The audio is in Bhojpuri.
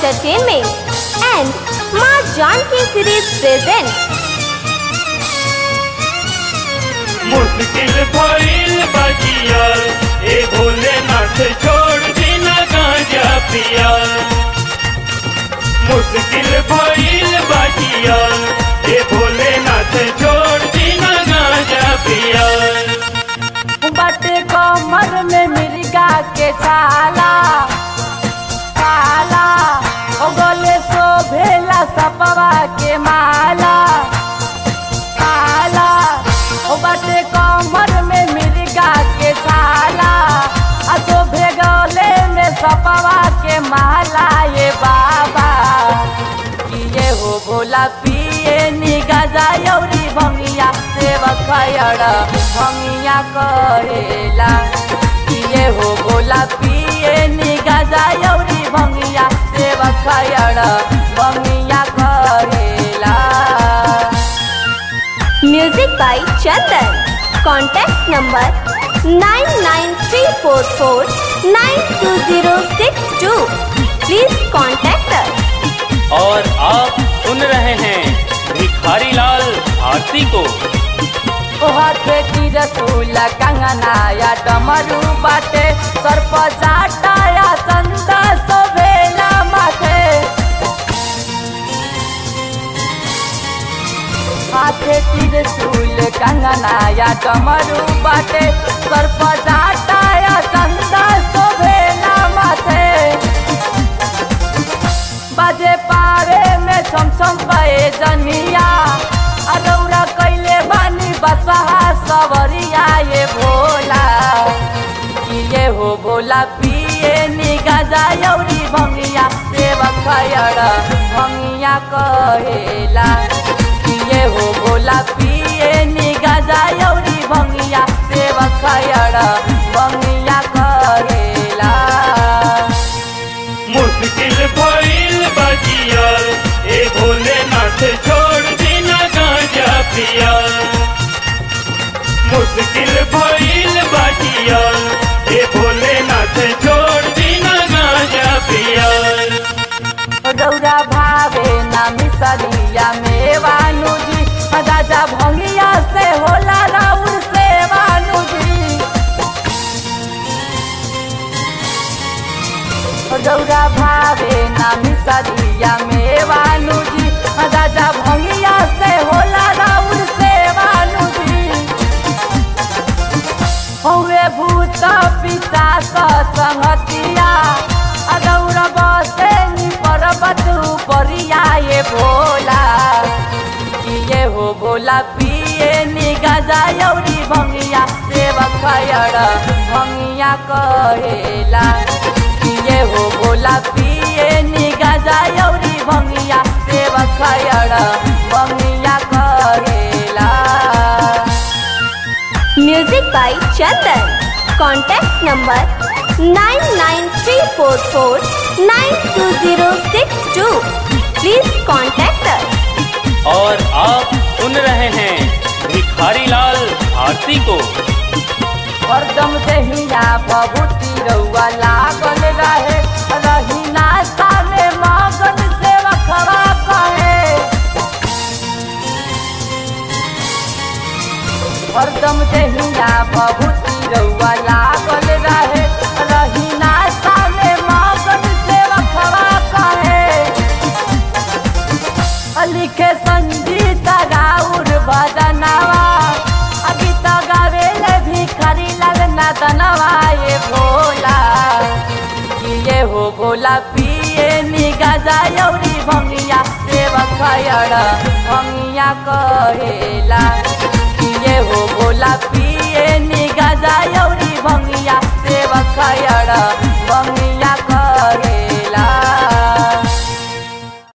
Entertainment and Ma Janki series presents मुश्किल भइल बजिया ए भोलेनाथ छोड़ देना गांजा पिया मुश्किल भइल बजिया ए भोलेनाथ छोड़ देना गांजा पिया बटे कमर में मिर्गा के छाला छाला ओ गले शोभेला सपवा के माला माला ओ बटे कमर में मिर्गा के छाला आ शोभे गले में सपवा के माला ये बाबा किए हो भोला पिए निगा जायौरी भंगिया सेवक खयड़ भंगिया करेला किए हो भोला पिए निगा जायौरी भंगिया सेवक खयड़ भंगिया करेला Music by Chandan. Contact number 99344920062. Please contact us. और आप सुन रहे हैं भिखारी लाल भारती को ओहथे तिरसुल कंगनाया डमरू बाटे सर्प जाटाया चंदा सोभेला माथे हाथे तिरसुल कंगनाया डमरू बाटे सर्प जाटाया चंदा सोभेला माथे बाजे पारे में छम छम पए जनिया अरौरा कैले बानी बसहा सवरिया ये भोला किए हो भोला पिए निगा जायौरी भंगिया सेवक खयड़ भंगिया कहेला किए हो भोला पिए निगा जायौरी भंगिया सेवक खयड़ भंगिया कहेला मुश्किल भइल बजिया ए भोलेनाथ छोड़ देना गांजा पिया मुश्किल भइल बजिया ए भोलेनाथ छोड़ देना गांजा पिया रौरा भावे ना मिसरिया मेवानु जी राजा भंगिया से होला राउर से वानु जी रौरा भावे ना मिसरिया मेवानु जी राजा भंगिया से होला राउर से वानु जी हौवे भूत पिचास संगतिया अदौर बसे नि पर्वत उपरिया ये भोला किए हो भोला पिए नि गजा यौरी भंगिया सेवक खयड़ भंगिया कहेला किए हो भोला पिए नि गजा यौरी भंगिया सेवक खयड़ भंगिया कहेला Music by Chandan. Contact number 99344920062. Please contact us. और आप सुन रहे हैं भिखारी लाल भारती को हरदम देहिया भभूति रउआ लागल रहे रही नाश्ता में मगन से वखवा कहे हरदम देहिया भभूति रउआ लागल रहे रही नाश्ता में मगन से वखवा कहे लिखे संगीत गाउर भजनवा अभी तो गावेले भिखारी लगना दनवा ये भोला किए हो भोला पिए निगा जायौरी भंगिया सेवक खयड़ भंगिया कहेला किए हो भोला पिए